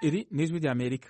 Iri ni ijwi rya Amerika.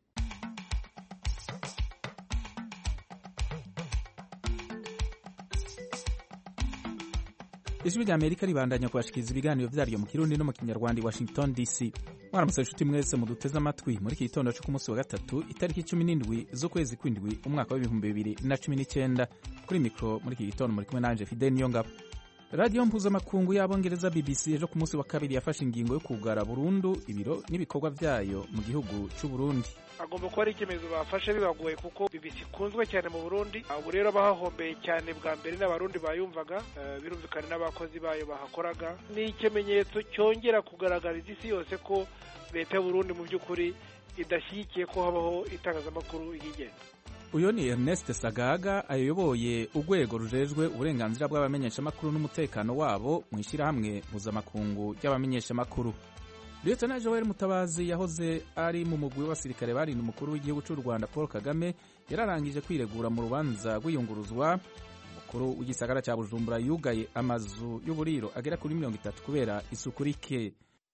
ijwi rya Amerika ribandanya kubashikiriza ibiganiro vyaryo mu Kirundi no mu Kinyarwanda i Washington DC. Mwaramutse inshuti mwese muduteze amatwi muri iki gitondo co ku munsi wa gatatu itariki cumi n'indwi z'ukwezi kw'indwi umwaka w'ibihumbi bibiri na cumi n'icenda kuri mikro muri iki gitondo muri kumwe nanje Fidel Niyongabo. radiyo mpuzamakungu y'abongereza bbc ejo ku munsi wa kabiri yafashe ingingo yo kugara burundu ibiro n'ibikorwa vyayo mu gihugu c'u burundi agomba kuba ari icyemezo bafashe bibagoye kuko bbc ikunzwe cyane mu burundi ubu rero abahahombeye cyane bwa mbere n'abarundi bayumvaga birumvikana n'abakozi bayo bahakoraga ni ikimenyetso cyongera kugaragariza isi yose ko leta y'uburundi mu by'ukuri idashyigikiye ko habaho itangazamakuru yigenga uyu ni Ernest Sagaga ayoboye urwego rujejwe uburenganzira bw'abamenyeshamakuru n'umutekano wabo mu ishyirahamwe mpuzamakungu ry'abamenyeshamakuru Lieutenant Joel Mutabazi yahoze ari mu mugwi w'abasirikare barinda umukuru w'igihugu cy'u Rwanda Paul Kagame yararangije kwiregura mu rubanza rw'iyunguruzwa umukuru w'igisagara cya Bujumbura yugaye amazu y'uburiro agera kuri mirongo itatu kubera isuku rike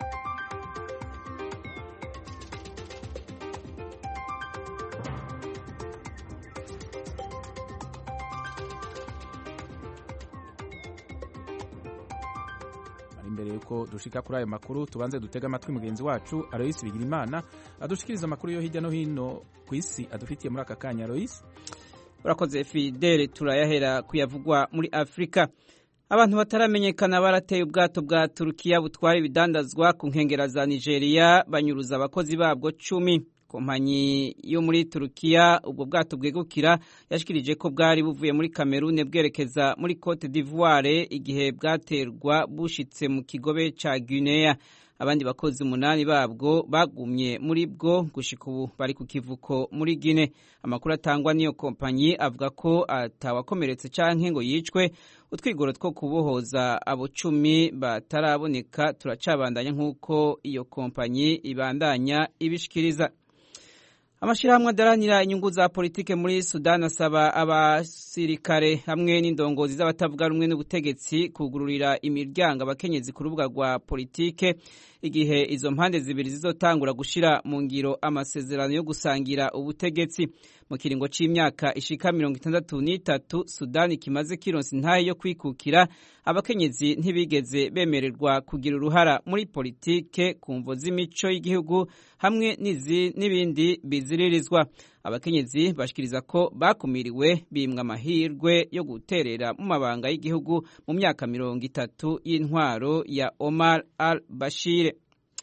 imbere yuko dushika kuri ayo makuru tubanze dutega amatwi mugenzi wacu Alois Bigirimana adushikiriza amakuru yo hirya no hino ku isi adufitiye muri aka kanya Alois urakoze Fidele turayahera kuyavugwa muri Afrika abantu bataramenyekana barateye ubwato bwa Turukiya butwara ibidandazwa ku nkengera za Nigeria banyuruza abakozi babwo cumi kompanyi yo muri Turukiya ubwo bwato bwegukira yashikirije ko bwari buvuye muri Cameroon bwerekeza muri Cote d'Ivoire igihe bwaterwa bushitse mu kigobe ca Guinea abandi bakozi umunani babwo bagumye muri bwo gushika ubu bari ku kivuko muri Guinea amakuru atangwa n'iyo kompanyi avuga ko atawakomeretse canke ngo yicwe utwigoro two kubohoza abo cumi bataraboneka turacabandanya nk'uko iyo kompanyi ibandanya ibishikiriza amashirahamwe adaranira inyungu za politike muri Sudan asaba abasirikare hamwe n'indongozi z'abatavuga rumwe n'ubutegetsi kugururira imiryango abakenyezi ku rubuga rwa politike igihe izo mpande zibiri zizotangura gushira mu ngiro amasezerano yo gusangira ubutegetsi mu kiringo c'imyaka ishika mirongo itandatu n'itatu Sudani kimaze kironsa intahe yo kwikukira abakenyezi ntibigeze bemererwa kugira uruhara muri politike ku mvo z'imico y'igihugu hamwe n'ibindi biziririzwa abakenyezi bashikiriza ko bakumiriwe bimwa amahirwe yo guterera mu mabanga y'igihugu mu myaka mirongo itatu y'intwaro ya Omar al-Bashir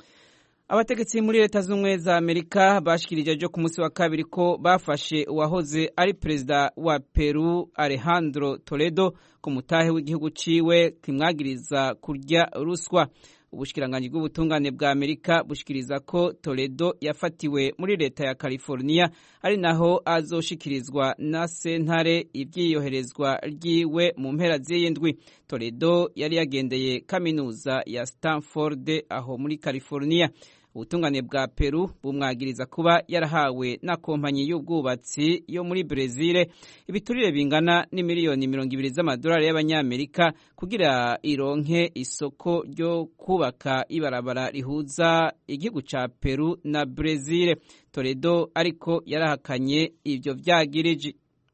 abategetsi muri leta z'ubumwe za amerika bashikirije ejo ku munsi wa kabiri ko bafashe uwahoze ari perezida wa peru alejandro toledo ku mutahe w'igihugu ciwe kimwagiriza kurya ruswa ubushikiranganji bw'ubutungane bwa amerika bushikiriza ko toledo yafatiwe muri leta ya california ari naho azoshikirizwa na sentare ivyiyoherezwa ryiwe mu mpera z'iyindwi toledo yari yagendeye kaminuza ya stanford aho muri california ubutungane bwa peru bumwagiriza kuba yarahawe na kompanyi y'ubwubatsi yo muri brezil ibiturire bingana n'imiliyoni mirongo ibiri z'amadolari y'abanyamerika kugira ironke isoko ryo kubaka ibarabara rihuza igihugu ca peru na brezil toledo ariko yarahakanye ivyo vyagiriji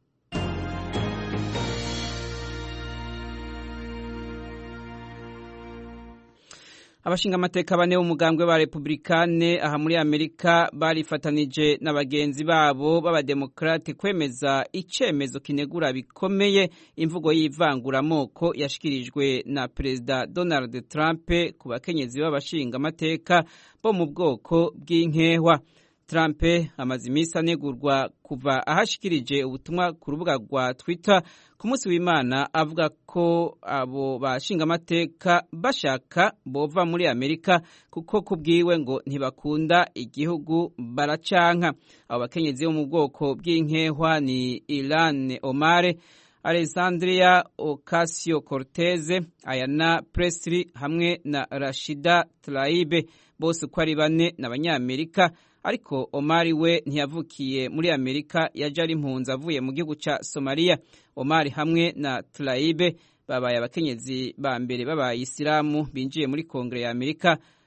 abashinga amateka bane b'umugambwe ba republikane aha muri amerika barifatanije na bagenzi babo b'abademokrate kwemeza icemezo kinegura bikomeye imvugo y'ivanguramoko yashikirijwe na perezida donald trump ku bakenyezi b'abashinga amateka bo mu bwoko bw'inkehwa Trump amaze iminsi anegurwa kuva ahashikirije ubutumwa ku rubuga rwa Twitter ku munsi w'Imana avuga ko abo bashinga amateka bashaka bova muri Amerika kuko kubwiwe ngo ntibakunda igihugu baracanka abo bakenyezi bo mu bwoko bw'inkehwa ni Ilan Omar Alexandria Ocasio Cortez, Ayana Presley hamwe na Rashida Tlaib bose uko ari bane n'abanyamerika ariko Omari we ntiyavukiye muri Amerika yaje ari impunzi avuye mu gihugu ca Somalia Omari hamwe na Tlaib babaye abakenyezi ba mbere b'abayisilamu binjiye muri kongere ya Amerika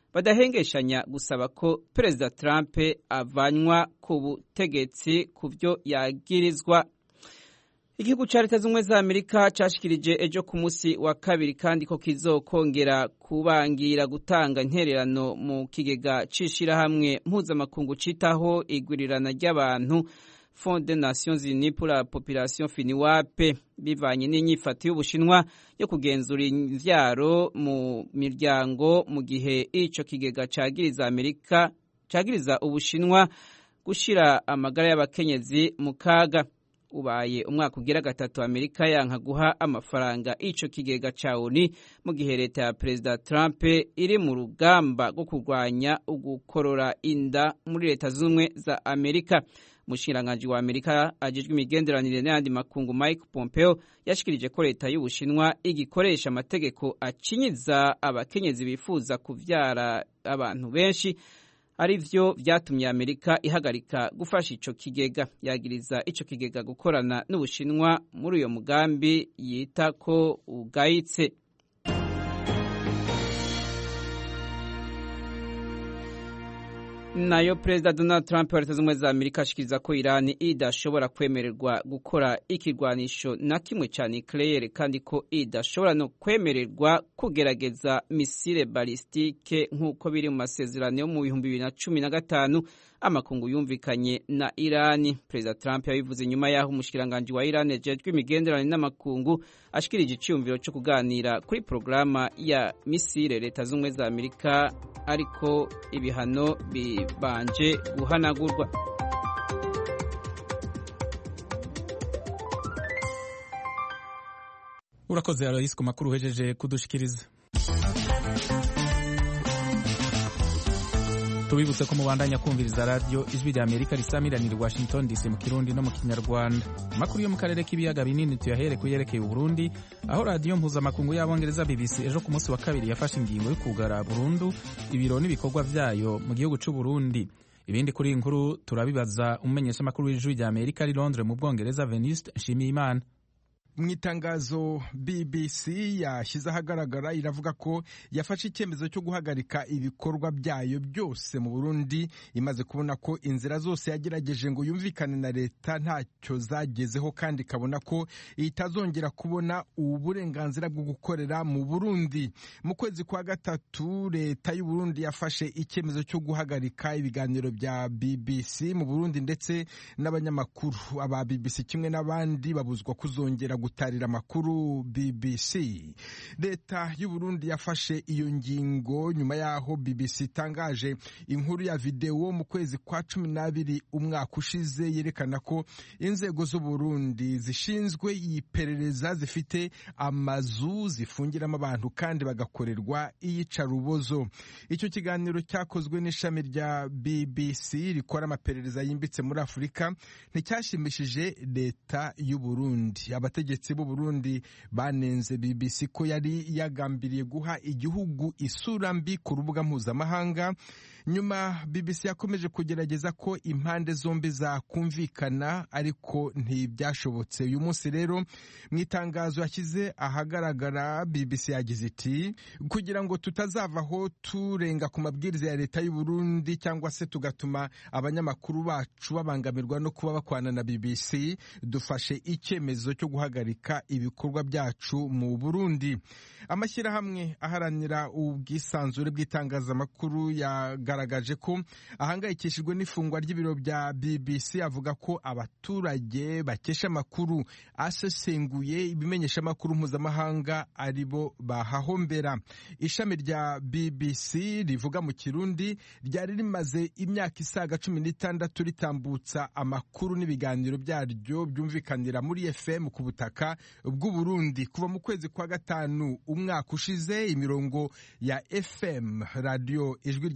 badahengeshanya gusaba ko perezida Trump avanywa ku butegetsi ku byo yagirizwa igihugu cya leta z'ubumwe za amerika cyashikirije ejo ku munsi wa kabiri kandi ko kizokongera kubangira gutanga intererano mu kigega c'ishirahamwe mpuzamakungu citaho igwirirana ry'abantu Fond des Nations Unies pour la Population FINIWAP bivanye n'inyifato y'Ubushinwa yo kugenzura imvyaro mu miryango mu gihe ico kigega cagiriza Amerika cagiriza Ubushinwa gushira amagara y'abakenyezi mu kaga ubaye umwaka ugira gatatu Amerika yanka guha amafaranga ico kigega ca ONU mu gihe leta ya Perezida Trump iri mu rugamba rwo kurwanya ugukorora inda muri leta z'ubumwe za Amerika umushikiranganji wa Amerika ajejwe imigenderanire n'ayandi makungu Mike Pompeo yashikirije ko leta y'Ubushinwa igikoresha amategeko acinyiza abakenyezi bifuza kuvyara abantu benshi ari vyo vyatumye Amerika ihagarika gufasha ico kigega yagiriza ico kigega gukorana n'Ubushinwa muri uyo mugambi yita ko ugayitse nayo perezida Donald Trump wa leta z'ubumwe za Amerika ashikiriza ko Irani idashobora kwemererwa gukora ikigwanisho na kimwe ca nucleaire kandi ko idashobora no kwemererwa kugerageza misile balistike nk'uko biri mu masezerano yo mu bihumbi bibiri na cumi na gatanu amakungu yumvikanye na Irani. Perezida Trump yabivuze nyuma y'aho umushikiranganji wa Irani ajejwe imigenderanire n'amakungu ashikirije iciyumviro co kuganira kuri porogaramu ya misile leta z'ubumwe za Amerika ariko ibihano bibanje guhanagurwa. urakoze Aloysi ku makuru uhejeje kudushikiriza tubibutse ko mubandanya kumviriza radiyo ijwi rya amerika risamiranira i washington dc mu kirundi no mu kinyarwanda amakuru yo mu karere k'ibiyaga binini tuyahere ku yerekeye uburundi aho radiyo mpuzamakungu y'abongereza bbc ejo ku munsi wa kabiri yafashe ingingo yo kugara burundu ibiro n'ibikorwa vyayo mu gihugu c'uburundi ibindi kuri iyi nkuru turabibaza umumenyeshamakuru w'ijwi rya amerika ari londres mu bwongereza venuste nshimiyimana mu itangazo BBC yashyize ahagaragara iravuga ko yafashe icyemezo cyo guhagarika ibikorwa byayo byose mu Burundi imaze kubona ko inzira zose yagerageje ngo yumvikane na leta ntacyo zagezeho kandi ikabona ko itazongera kubona ubu burenganzira bwo gukorera mu Burundi mu kwezi kwa gatatu leta y'u Burundi yafashe icyemezo cyo guhagarika ibiganiro bya BBC mu Burundi ndetse n'abanyamakuru aba BBC kimwe n'abandi babuzwa kuzongera gutarira amakuru BBC leta y'u Burundi yafashe iyo ngingo nyuma yaho BBC itangaje inkuru ya videwo mu kwezi kwa cumi n'abiri umwaka ushize yerekana ko inzego z'u Burundi zishinzwe iperereza zifite amazu zifungiramo abantu kandi bagakorerwa iyicarubozo icyo kiganiro cyakozwe n'ishami rya BBC rikora amaperereza yimbitse muri Afurika nticyashimishije leta y'u Burundi abategetsi b'u Burundi banenze BBC ko yari yagambiriye guha igihugu isura mbi ku rubuga mpuzamahanga nyuma BBC yakomeje kugerageza ko impande zombi zakumvikana ariko ntibyashobotse uyu munsi rero mu itangazo yashyize ahagaragara BBC yagize iti kugira ngo tutazavaho turenga ku mabwiriza ya leta y'u Burundi cyangwa se tugatuma abanyamakuru bacu babangamirwa no kuba bakwana na BBC dufashe icyemezo cyo guhagarika ibikorwa byacu mu Burundi amashyirahamwe aharanira ubwisanzure bw'itangazamakuru yagaragaje ko ahangayikishijwe n'ifungwa ry'ibiro bya BBC avuga ko abaturage bakesha amakuru asesenguye ibimenyesha amakuru mpuzamahanga ari bo bahahombera ishami rya BBC rivuga mu kirundi ryari rimaze imyaka isaga cumi n'itandatu ritambutsa amakuru n'ibiganiro byaryo byumvikanira muri FM ku butaka bw'u Burundi kuva mu kwezi kwa gatanu umwaka ushize imirongo ya FM radio ijwi rya Amerika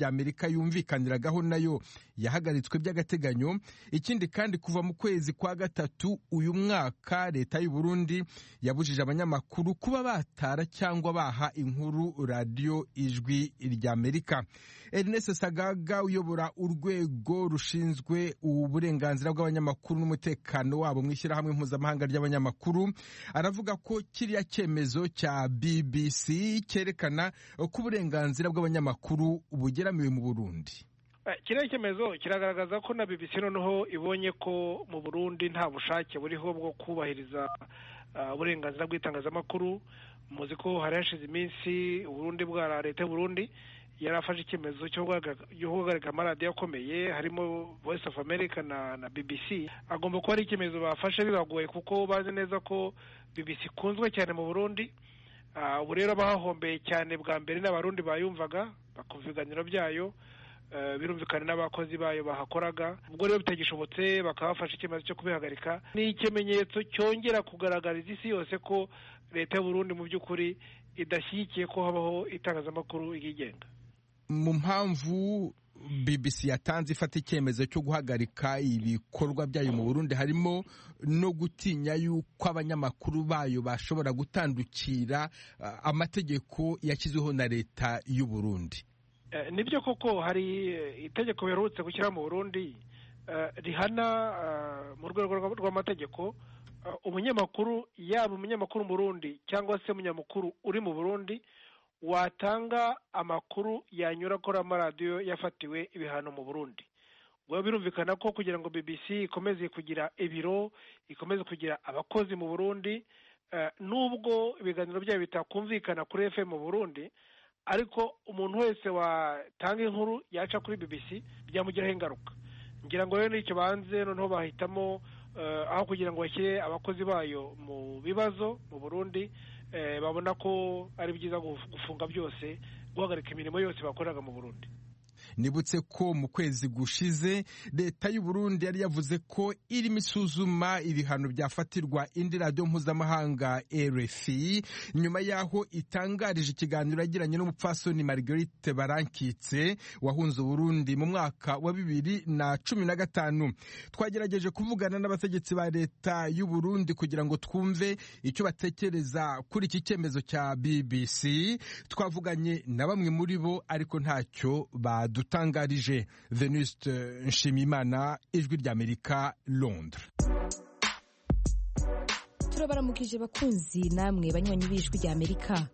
amerika yumvikaniragaho nayo yahagaritswe by'agateganyo ikindi kandi kuva mu kwezi kwa gatatu uyu mwaka leta y'u Burundi yabujije abanyamakuru kuba batara cyangwa baha inkuru radiyo ijwi ry'amerika ernest sagaga uyobora urwego rushinzwe uburenganzira bw'abanyamakuru n'umutekano wabo mu ishyirahamwe mpuzamahanga ry'abanyamakuru aravuga ko kiriya cyemezo cya bbc cyerekana ko uburenganzira bw'abanyamakuru bugeramiwe mu burundi kiriya cyemezo kiragaragaza ko na bbc noneho ibonye ko mu burundi nta bushake buriho bwo kubahiriza uburenganzira bw'itangazamakuru muzi ko hari hashize iminsi uburundi bwa leta y'uburundi yari afashe icyemezo cyo guhagarika amaradiyo akomeye harimo voice of america na na bbc agomba kuba ari icyemezo bafashe bibagoye kuko bazi neza ko bbc ikunzwe cyane mu burundi ubu rero bahahombeye cyane bwa mbere n'abarundi bayumvaga bakumva ibiganiro byayo birumvikana n'abakozi bayo bahakoraga ubwo rero bitagishobotse bakaba bafashe icyemezo cyo kubihagarika ni ikimenyetso cyongera kugaragariza isi yose ko leta y'uburundi mu by'ukuri idashyigikiye ko habaho itangazamakuru ryigenga mu mpamvu bbc yatanze ifata icyemezo cyo guhagarika ibikorwa byayo mu burundi harimo no gutinya yuko abanyamakuru bayo bashobora gutandukira amategeko yashyizweho na leta y'u Burundi nibyo koko hari itegeko biherutse gushyiraho mu burundi rihana mu rwego rw'amategeko umunyamakuru yaba umunyamakuru mu burundi cyangwa se umunyamakuru uri mu burundi watanga amakuru yanyura kuri amaradiyo yafatiwe ibihano mu burundi ubwo birumvikana ko kugira ngo bbc ikomeze kugira ibiro ikomeze kugira abakozi mu burundi nubwo ibiganiro byayo bitakumvikana kuri fm mu burundi ariko umuntu wese watanga inkuru yaca kuri bbc byamugiraho ingaruka ngira ngo rero n'icyo banze noneho bahitamo aho kugira ngo bashyire abakozi bayo mu bibazo mu burundi babona ko ari byiza gufunga byose guhagarika imirimo yose bakoreraga mu burundi nibutse ko mu kwezi gushize leta y'u Burundi yari yavuze ko irimo isuzuma ibihano byafatirwa indi radiyo mpuzamahanga RFI nyuma y'aho itangarije ikiganiro yagiranye n'umupfasoni Marguerite Barankitse wahunze Burundi mu mwaka wa bibiri na cumi na gatanu twagerageje kuvugana n'abategetsi ba leta y'u Burundi kugira ngo twumve icyo batekereza kuri iki cyemezo cya BBC twavuganye na bamwe muri bo ariko ntacyo badu dutangarije venuste nshimimana ijwi ry'amerika londres turabaramukije bakunzi namwe banywanyi b'ijwi ry'amerika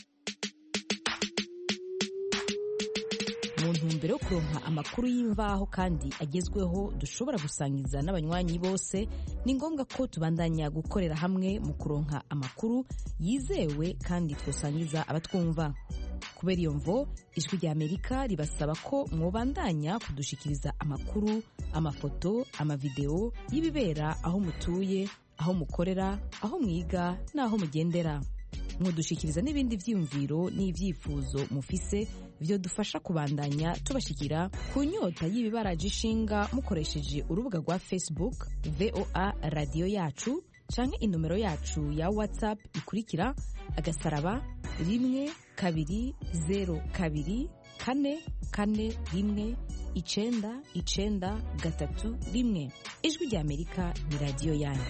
mu ntumbero yo kuronka amakuru y'imvaho kandi agezweho dushobora gusangiza n'abanywanyi bose ni ngombwa ko tubandanya gukorera hamwe mu kuronka amakuru yizewe kandi twasangiza abatwumva kubera iyo mvo ijwi rya amerika ribasaba ko mwobandanya kudushikiriza amakuru amafoto amavideo y'ibibera aho mutuye aho mukorera aho mwiga n'aho mugendera mwodushikiriza n'ibindi vyiyumviro n'ivyifuzo mufise vyo dufasha kubandanya tubashikira ku nyota y'ibibaraje ishinga mukoresheje urubuga rwa facebook voa radiyo yacu canke inomero yacu ya whatsapp ikurikira agasaraba rimwe kabiri zero kabiri kane kane rimwe icenda icenda gatatu rimwe ijwi rya amerika ni radiyo yanyu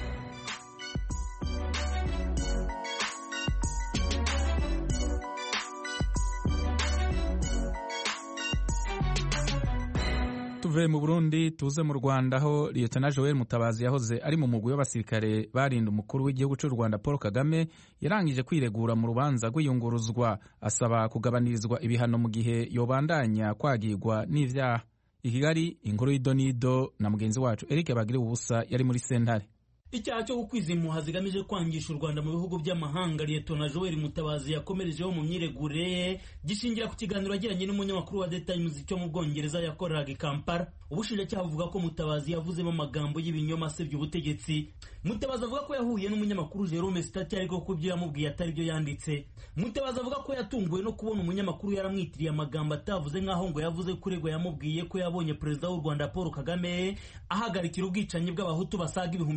tuve mu burundi tuze mu rwanda aho liyetona joel mutabazi yahoze ari mu mugwi w'abasirikare barinda umukuru w'igihugu cy'u rwanda paul kagame yarangije kwiregura mu rubanza rw'iyunguruzwa asaba kugabanirizwa ibihano mu gihe yobandanya kwagirwa n'ivyaha i kigali inkuru y'idonido na mugenzi wacu eric bagire ubusa yari muri sentare icyaha cyo gukwiza impuha zigamije kwangisha u rwanda mu bihugu by'amahanga liyetona joel mutabazi yakomerejeho mu myiregure ye gishingira ku kiganiro yagiranye n'umunyamakuru wa the times cyo mu bwongereza yakoreraga i kampala ubushinjacyaha buvuga ko mutabazi yavuzemo amagambo y'ibinyoma asebya ubutegetsi mutabazi avuga ko yahuye n'umunyamakuru jerome stati ariko ko ibyo yamubwiye atari byo yanditse mutabazi avuga ko yatunguwe no kubona umunyamakuru yaramwitiriye amagambo atavuze nk'aho ngo yavuze ko uregwa yamubwiye ko yabonye perezida w'u rwanda paul kagame ahagarikira ubwicanyi bw'abahutu basaga ibihumbi magana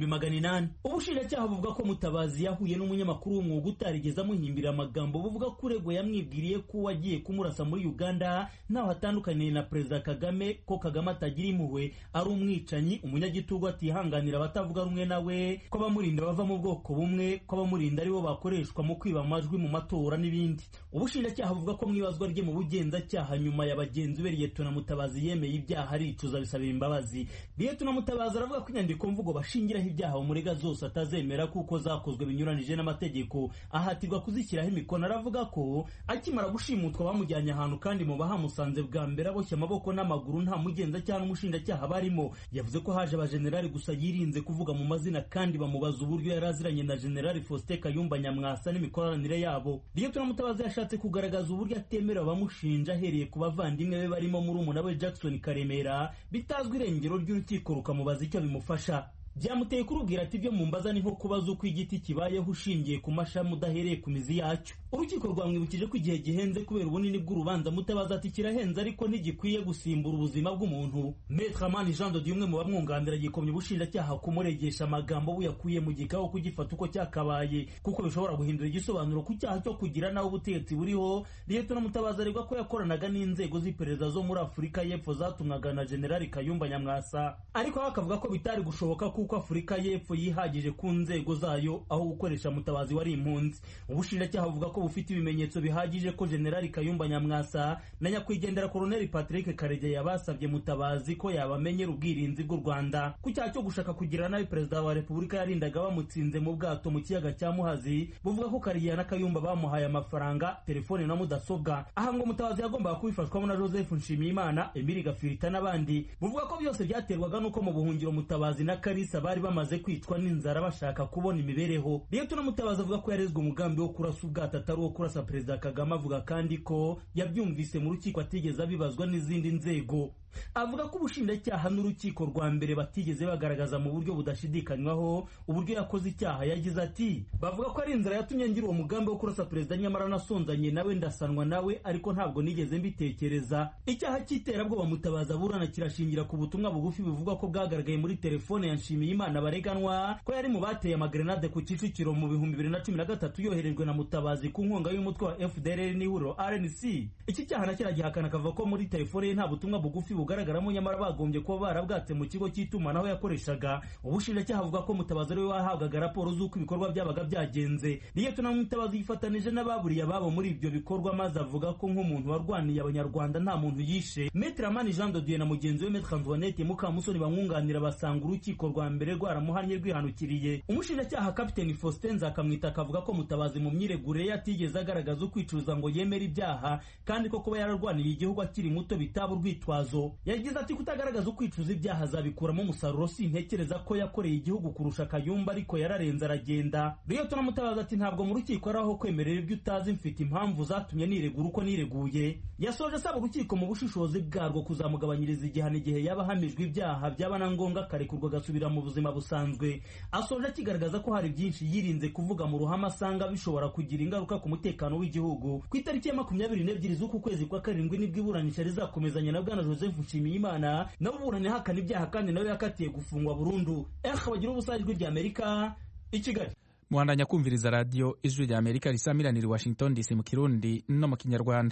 minani ubushinjacyaha buvuga ko mutabazi yahuye n'umunyamakuru w'umwuga utarigeze amuhimbira amagambo buvuga ko uregwa yamwibwiriye ko wagiye kumurasa muri uganda ntaho atandukaniye na perezida kagame ko kagame atagira impuhwe ari umwicanyi umunyagitugu atihanganira abatavuga rumwe nawe ko abamurinda bava mu bwoko bumwe ko abamurinda aribo bakoreshwa mu kwiba amajwi mu matora n'ibindi ubushinjacyaha buvuga ko mu ibazwa rye mu bugenzacyaha nyuma ya bagenzi be liyetona mutabazi yemeye ibyaha aricuza bisabira imbabazi liyetona mutabazi aravuga ko inyandiko mvugo bashingiraho ibyaha umurega zose atazemera kuko zakozwe binyuranije n'amategeko ahatirwa kuzishyiraho imikono aravuga ko akimara gushimutwa bamujyanye ahantu kandi mu bahamusanze bwa mbere aboshye amaboko n'amaguru nta mugenzacyaha n'umushinjacyaha barimo yavuze ko haje abajenerali gusa yirinze kuvuga mu mazina kandi bamubaza uburyo yari aziranye na generali faustin kayumba nyamwasa n'imikoranire yabo liyetona mutabazi yashatse kugaragaza uburyo atemera abamushinja ahereye ku bavandimwe be barimo murumuna we jackson karemera bitazwi irengero ry'urukiko rukamubaza icyo bimufasha byamuteye kurubwira ati ibyo mumbaza ni nko kubaza uko igiti kibayeho ushingiye ku mashami udahereye ku mizi yacyo urukiko rwamwibukije ko igihe gihenze kubera ubunini bw'urubanza mutabaza ati kirahenze ariko ntigikwiye gusimbura ubuzima bw'umuntu metre amani jean de umwe mu bamwunganira gikomye ubushinjacyaha kumuregesha amagambo buyakuye mu gikaho kugifata uko cyakabaye kuko bishobora guhindura igisobanuro ku cyaha cyo kugira naho ubutegetsi buriho liyetona mutabazi aregwa ko yakoranaga n'inzego z'iperereza zo muri afurika y'epfo zatumwaga na generali kayumba nyamwasa ariko we akavuga ko bitari gushoboka kuko afurika y'epfo yihagije ku nzego zayo aho gukoresha mutabazi wari impunzi ubushinjacyaha buvuga ko bufite ibimenyetso bihagije ko generali kayumba nyamwasa na nyakwigendera koloneli patrick karegeya basabye mutabazi ko yabamenyera ubwirinzi bw'u rwanda ku cyaha cyo gushaka kugira nabi perezida wa repubulika yarindaga bamutsinze mu bwato mu kiyaga cya muhazi buvuga ko karegeya na kayumba bamuhaye amafaranga telefone na mudasobwa aha ngo mutabazi yagombaga kubifashwamo na joseph nshimiyimana emili gafirita n'abandi buvuga ko byose byaterwaga n'uko mu buhungiro mutabazi na karisa bari bamaze kwicwa n'inzara bashaka kubona imibereho liyetona mutabazi avuga ko yarezwe umugambi wo kurasa ubwato atari uwo kurasa perezida kagame avuga kandi ko yabyumvise mu rukiko atigeze abibazwa n'izindi nzego avuga ko ubushinjacyaha n'urukiko rwa mbere batigeze bagaragaza mu buryo budashidikanywaho uburyo yakoze icyaha yagize ati bavuga ko ari inzira yatumye ngira uwo mugambi wo kurasa perezida nyamara nasonzanye nawe ndasanwa nawe ariko ntabwo nigeze mbitekereza icyaha cy'iterabwoba mutabaza aburana kirashingira ku butumwa bugufi buvugwa ko bwagaragaye muri telefone ya nshimiyimana bareganwa ko yari mu bateye amagrenade ku kicukiro mu bihumbi bibiri na cumi na gatatu yoherejwe na mutabazi ku nkunga y'umutwe wa fdr n'ihuriro rnc iki cyaha na kiragihakana akavuga ko muri telefone ye nta butumwa bugufi bugaragaramo nyamara bagombye kuba barabwatse mu kigo cy'itumanaho yakoreshaga ubushinjacyaha buvuga ko mutabazi ariwe wahabwaga raporo z'uko ibikorwa byabaga byagenze liyetona mutabazi yifatanije n'ababuriye ababo muri ibyo bikorwa maze avuga ko nk'umuntu warwaniye abanyarwanda nta muntu yishe metre amani jean de dieu na mugenzi we metre antoinette mukamusoni bamwunganira basanga urukiko rwa mbere rwaramuhannye rwihanukiriye umushinjacyaha kapiteni faustin nzakamwita akavuga ko mutabazi mu myiregure ye atigeze agaragaza ukwicuza ngo yemere ibyaha kandi ko kuba yararwaniye igihugu akiri muto bitaba urwitwazo yagize ati kutagaragaza ukwicuza ibyaha azabikuramo umusaruro sintekereza ko yakoreye igihugu kurusha kayumba ariko yararenze aragenda liyetona mutabazi ati ntabwo mu rukiko ari aho kwemerera ibyo utazi mfite impamvu zatumye niregura uko nireguye yasoje asaba urukiko mu bushishozi bwarwo kuzamugabanyiriza igihano igihe yaba ahamijwe ibyaha byaba na ngombwa akarekurwa agasubira mu buzima busanzwe asoje akigaragaza ko hari byinshi yirinze kuvuga mu ruhame asanga bishobora kugira ingaruka ku mutekano w'igihugu ku itariki ya makumyabiri n'ebyiri z'uku kwezi kwa karindwi nibwo iburanisha rizakomezanya na bwana joseph nshimiyimana nawe uburana ihakana ibyaha kandi nawe yakatiye gufungwa burundu eh bagira ubusa ijwi rya amerika i kigali muhandanya kumviriza radiyo ijwi rya amerika risamiranira i washington dc mu kirundi no mu kinyarwanda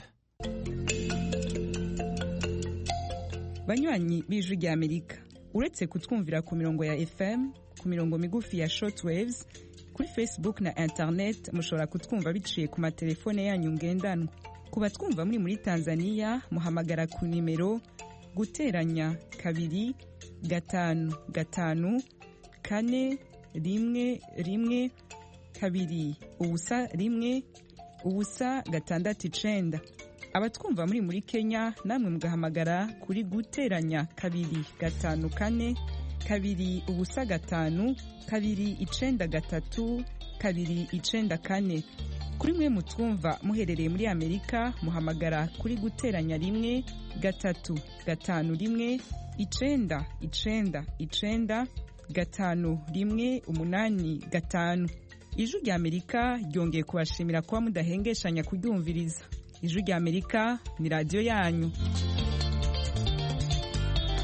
banywanyi b'ijwi rya amerika uretse kutwumvira ku mirongo ya fm ku mirongo migufi ya shortwaves kuri facebook na internet mushobora kutwumva biciye ku matelefone yanyu ngendanwa ku batwumva muri muri tanzania muhamagara ku nimero guteranya kabiri gatanu gatanu kane rimwe rimwe kabiri ubusa rimwe ubusa gatandatu icenda abatwumva muri muri kenya namwe mugahamagara kuri guteranya kabiri gatanu kane kabiri ubusa gatanu kabiri icenda gatatu kabiri icenda kane kuri mwe mutwumva muherereye muri amerika muhamagara kuri guteranya rimwe gatatu gatanu rimwe icenda icenda icenda gatanu rimwe umunani gatanu ijwi rya amerika ryongeye kubashimira kuba mudahengeshanya kuryumviriza ijwi rya amerika ni radiyo yanyu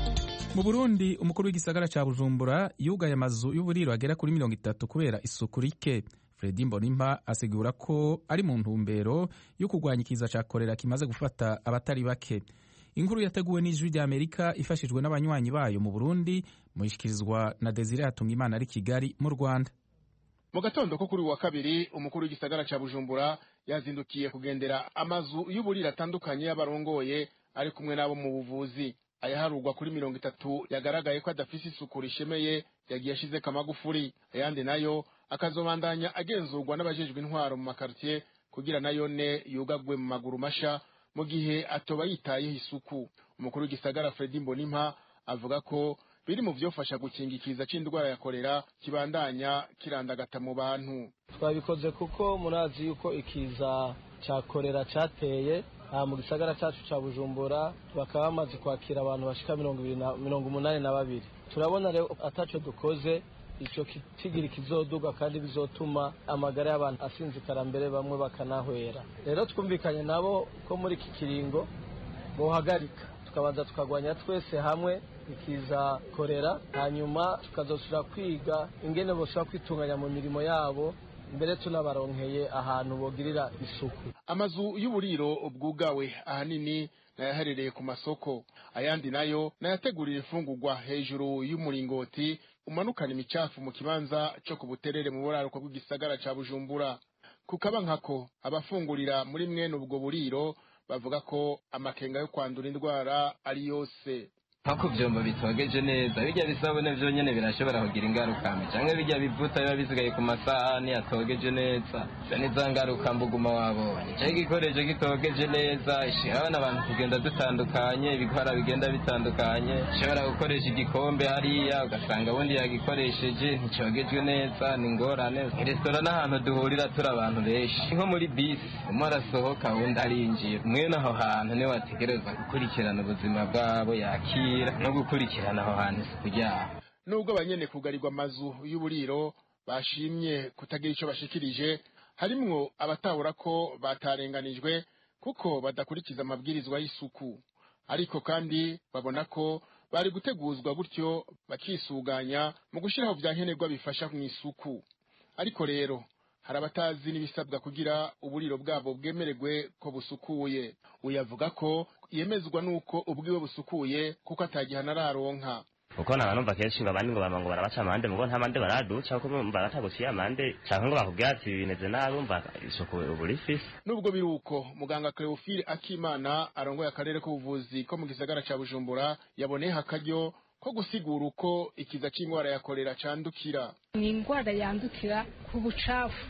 mu burundi umukuru w'igisagara ca bujumbura yugaye amazu y'uburiro agera kuri mirongo itatu kubera isuku rike fredi mbonimpa asigura ko ari mu ntumbero yo kurwanya ikiza ca korera kimaze gufata abatari bake inkuru yateguwe n'ijwi rya amerika ifashijwe n'abanywanyi bayo mu burundi muyishikirizwa na desire hatungimana ari kigali mu rwanda mu gatondo ko kuri wa kabiri umukuru w'igisagara ca bujumbura yazindukiye kugendera amazu y'uburiro atandukanye y'abarongoye ari kumwe n'abo mu buvuzi ayaharurwa kuri mirongo itatu yagaragaye ko adafise isuku rishemeye yagiye ashizeko amagufuri ayandi nayo akazobandanya agenzurwa n'abajejwe intwaro mu makaritiye kugira nayone yugagwe mu maguru masha mu gihe atoba yitayeho isuku umukuru w'igisagara fredi mbonimpa avuga ko biri mu vyofasha gukinga ikiza c'indwara ya korera kibandanya kirandagata mu bantu twabikoze kuko murazi yuko ikiza ca korera cateye aha mu gisagara cacu ca bujumbura bakaba bamaze kwakira abantu bashika mirongo umunani na babiri turabona rero ataco dukoze ico kitigiri kizoduga kandi bizotuma amagara y'abantu asinzikara mbere bamwe bakanahwera rero twumvikanye nabo ko muri iki kiringo bohagarika tukabanza tukagwanya twese hamwe ikiza korera hanyuma tukazosubira kwiga ingene boshobora kwitunganya mu mirimo yabo mbere tunabaronkeye ahantu bogirira isuku amazu y'uburiro bwugawe ahanini nayaherereye ku masoko ayandi nayo nayategurira imfungurwa hejuru y'umuringoti umanukana imicafu mu kibanza co ku buterere mu buraruko bw'igisagara ca bujumbura kukaba nkako abafungurira muri mwene ubwo buriro bavuga ko amakenga yo kwandura indwara ari yose nko ku byombo bitogeje neza bijya bisabune byo nyine birashobora kugira ingaruka mbi cyangwa bijya bivuta biba bisigaye ku masahani atogeje neza izo ni za ngaruka mbuguma wabonye cyangwa igikoresho gitogeje neza ishobora abantu kugenda dutandukanye ibikora bigenda bitandukanye ishobora gukoresha igikombe hariya ugasanga ubundi yagikoresheje nticyogejwe neza ni ingorane resitora n'ahantu duhurira turi abantu benshi nko muri bisi umwe arasohoka undi arinjira mwene aho hantu niwe wategereza gukurikirana ubuzima bwabo yakira no gukurikirana aho hantu isuku ryaho nubwo abanyene kugarirwa amazu y'uburiro bashimye kutagira ico bashikirije harimwo abatahura ko batarenganijwe kuko badakurikiza amabwirizwa y'isuku ariko kandi babona ko bari guteguzwa gutyo bakisuganya mu gushiraho vya nkenerwa bifasha mu isuku ariko rero hari abatazi n'ibisabwa kugira uburiro bwabo bwemererwe ko busukuye uyavuga ko yemezwa n'uko ubwiwe busukuye kuko atagihana araronka kuko naba numva kenshi ngo abandi ngo bama ngo barabaca amande mugo nta mande baraduca kuko bumva bataguciye amande canke ngo bakubwira ati bimeze nabi umva isuku ubu rifise nubwo biri uko muganga Cleophile Akimana arongoye akarere k'ubuvuzi ko mu gisagara ca Bujumbura yaboneyeho akaryo ko gusigura uko ikiza c'ingwara ya korera candukira ni indwara yandukira ku bucafu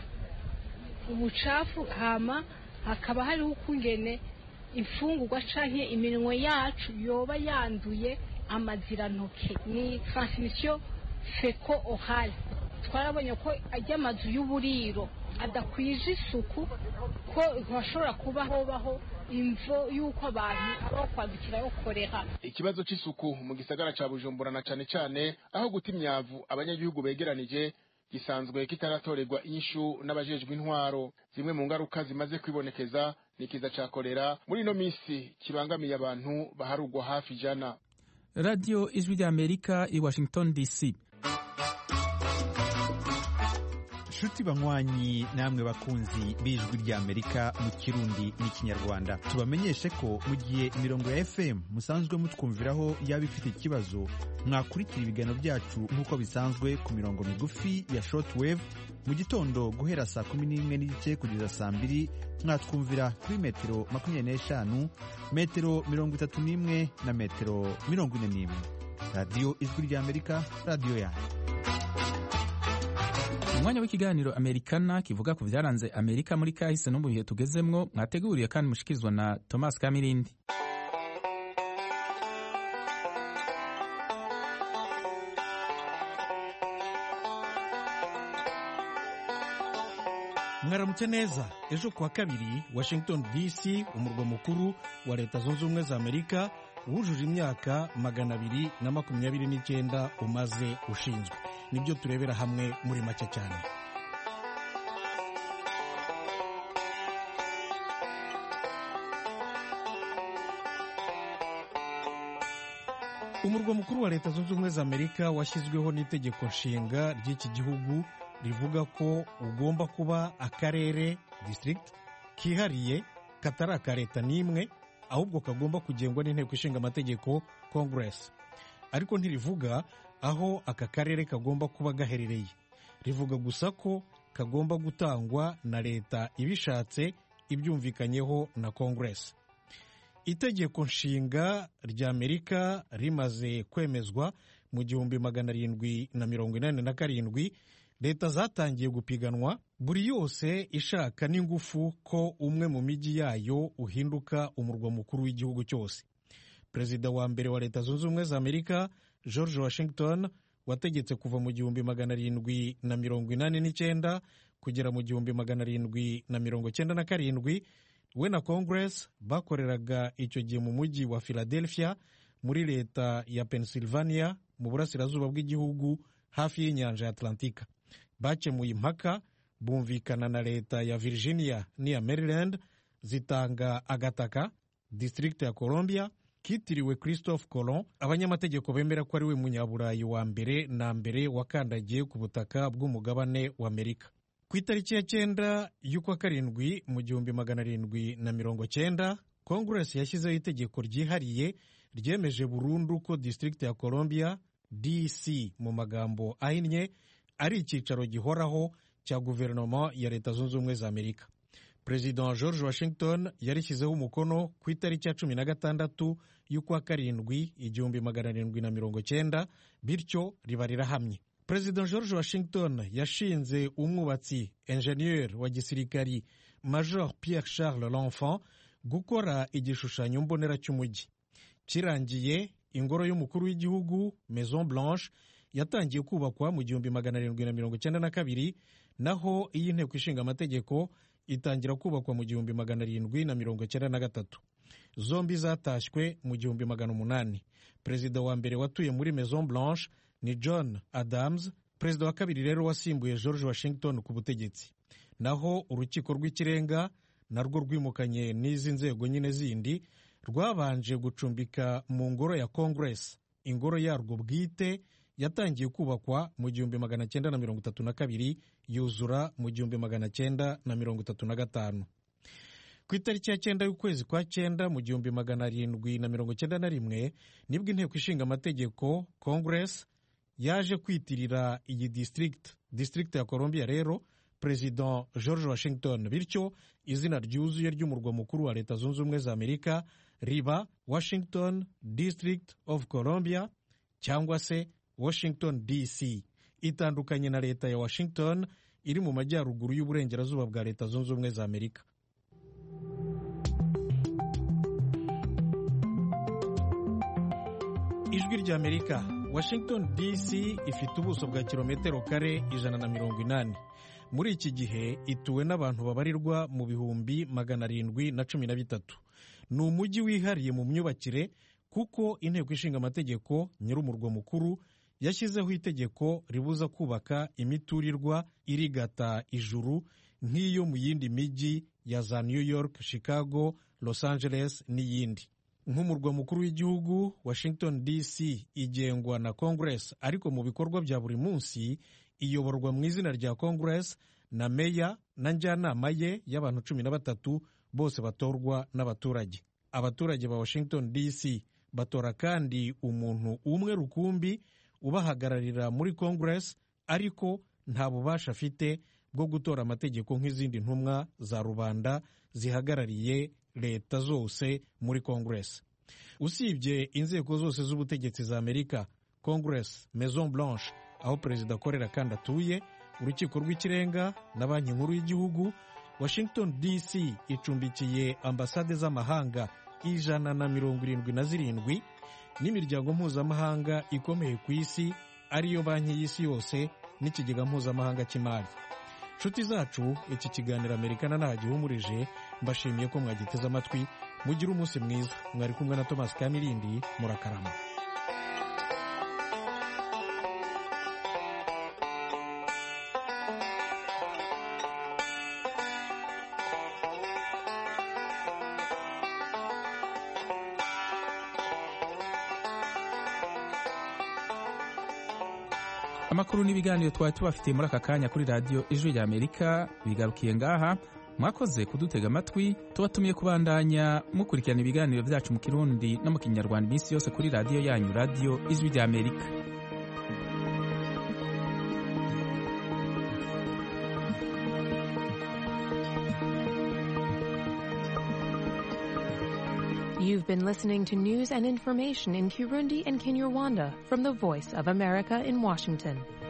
ubucafu hama hakaba hariho ukungene imfungurwa canke iminwe yacu yoba yanduye amazirantoke ni transmission feko orale twarabonye ko ajya amazu y'uburiro adakwije isuku ko hashobora kuba hobaho imvo y'uko abantu abaho kwandukirayo korera ikibazo c'isuku mu gisagara ca bujumbura na cane cane aho guta imyavu abanyagihugu begeranije gisanzwe kitaratorerwa inyishu n'abajejwe intwaro zimwe mu ngaruka zimaze kwibonekeza ni ikiza ca korera muri ino misi kibangamiye abantu baharugwa hafi ijana radiyo ijwi ry'amerika i washington dc nshuti banywanyi namwe bakunzi b'ijwi ry'amerika mu kirundi n'ikinyarwanda tubamenyeshe ko mu gihe imirongo ya fm musanzwe mutwumviraho yaba ifite ikibazo mwakurikira ibiganiro byacu nk'uko bisanzwe ku mirongo migufi ya shortwave mu gitondo guhera saa kumi n'imwe n'igice kugeza saa mbiri mwatwumvira kuri metero makumyabiri n'eshanu metero mirongo itatu n'imwe na metero mirongo ine n'imwe radiyo ijwi ry'amerika radiyo yanyu umwanya w'ikiganiro amerikana kivuga ku byaranze amerika muri kahise no mu bihe tugezemwo mwateguriye kandi mushikirizwa na thomas kamirindi mwaramutse neza ejo kuwa kabiri washington dc umurwa mukuru wa leta zunze ubumwe za amerika wujuje imyaka magana abiri na makumyabiri n'icyenda umaze ushinzwe nibyo turebera hamwe muri make cyane umurwa mukuru wa leta zunze ubumwe za amerika washyizweho n'itegeko nshinga ry'iki gihugu rivuga ko ugomba kuba akarere district kihariye katari aka leta n'imwe ahubwo kagomba kugengwa n'inteko ishinga amategeko congress ariko ntirivuga aho aka karere kagomba kuba gaherereye rivuga gusa ko kagomba gutangwa na leta ibishatse ibyumvikanyeho na congress itegeko nshinga rya amerika rimaze kwemezwa mu gihumbi magana arindwi na mirongo inani na karindwi leta zatangiye gupiganwa buri yose ishaka n'ingufu ko umwe mu mijyi yayo uhinduka umurwa mukuru w'igihugu cyose perezida wa mbere wa leta zunze ubumwe za amerika george washington wategetse kuva mu gihumbi magana arindwi na mirongo inani n'icyenda kugera mu gihumbi magana arindwi na mirongo cyenda na karindwi we na congress bakoreraga icyo gihe mu mujyi wa philadelphia muri leta ya pennsylvania mu burasirazuba bw'igihugu hafi y'inyanja ya atlantika bakemuye impaka bumvikana na leta ya virginia n'iya maryland zitanga agataka district ya columbia kitiriwe christophe colon abanyamategeko bemera ko ari we munyaburayi wa mbere na mbere wakandagiye ku butaka bw'umugabane wa amerika ku itariki ya cyenda y'ukwa karindwi mu gihumbi magana arindwi na mirongo cyenda kongresi yashyizeho itegeko ryihariye ryemeje burundu ko district ya columbia dc mu magambo ahinnye ari icyicaro gihoraho cya guverinoma ya leta zunze ubumwe za amerika perezida george washington yarishyizeho umukono ku itariki ya cumi na gatandatu y'ukwa karindwi igihumbi magana arindwi na mirongo cyenda bityo riba rirahamye perezida george washington yashinze umwubatsi enjeniyeri wa gisirikari major pierre charles l'enfant gukora igishushanyo mbonera cy'umujyi kirangiye ingoro y'umukuru w'igihugu maison blanche yatangiye kubakwa mu gihumbi magana arindwi na mirongo icyenda na kabiri naho iy'inteko ishinga amategeko itangira kubakwa mu gihumbi magana arindwi na mirongo icyenda na gatatu zombi zatashywe mu gihumbi magana umunani perezida wa mbere watuye muri maison blanche ni john adams perezida wa kabiri rero wasimbuye george washington ku butegetsi naho urukiko rw'ikirenga narwo rwimukanye n'izi nzego nyine zindi rwabanje gucumbika mu ngoro ya congress ingoro yarwo bwite yatangiye kubakwa mu gihumbi magana cyenda na mirongo itatu na kabiri yuzura mu gihumbi magana cyenda na mirongo itatu na gatanu ku itariki ya cyenda y'ukwezi kwa cyenda mu gihumbi magana arindwi na mirongo cyenda na rimwe nibwo inteko ishinga amategeko congress yaje kwitirira iyi district district ya columbia rero perezida george washington bityo izina ryuzuye ry'umurwa mukuru wa leta zunze ubumwe za amerika riba washington district of columbia cyangwa se washington dc itandukanye na leta ya washington iri mu majyaruguru y'uburengerazuba bwa leta zunze ubumwe za amerika ijwi rya amerika washington dc ifite ubuso bwa kilometero kare ijana na mirongo inani muri iki gihe ituwe n'abantu babarirwa mu bihumbi magana arindwi na cumi na bitatu ni umujyi wihariye mu myubakire kuko inteko ishinga amategeko nyir'umurwa mukuru yashyizeho itegeko ribuza kubaka imiturirwa irigata ijuru nk'iyo mu yindi mijyi ya za new york chicago los angeles n'iyindi nk'umurwa mukuru w'igihugu washington dc igengwa na congress ariko mu bikorwa bya buri munsi iyoborwa mu izina rya congress na meya na njyanama ye y'abantu cumi na batatu bose batorwa n'abaturage abaturage ba washington dc batora kandi umuntu umwe rukumbi ubahagararira muri congress ariko nta bubasha afite bwo gutora amategeko nk'izindi ntumwa za rubanda zihagarariye leta zose muri congress usibye inzego zose z'ubutegetsi za amerika congress maison blanche aho perezida akorera kandi atuye urukiko rw'ikirenga na banki nkuru y'igihugu washington dc icumbikiye ambasade z'amahanga ijana na mirongo irindwi na zirindwi n'imiryango mpuzamahanga ikomeye ku isi ariyo banki y'isi yose n'ikigega mpuzamahanga cy'imari nshuti zacu iki kiganiro amerikana ntagihumurije mbashimiye ko mwagiteze amatwi mugire umunsi mwiza mwari kumwe na thomas kamirindi murakarama amakuru n'ibiganiro twari tubafitiye muri aka kanya kuri radiyo ijwi rya amerika bigarukiye ngaha mwakoze kudutega amatwi tubatumiye kubandanya mukurikirana ibiganiro byacu mu kirundi no mu kinyarwanda iminsi yose kuri radiyo yanyu radiyo ijwi rya amerika You've been listening to news and information in Kirundi and Kinyarwanda from the Voice of America in Washington.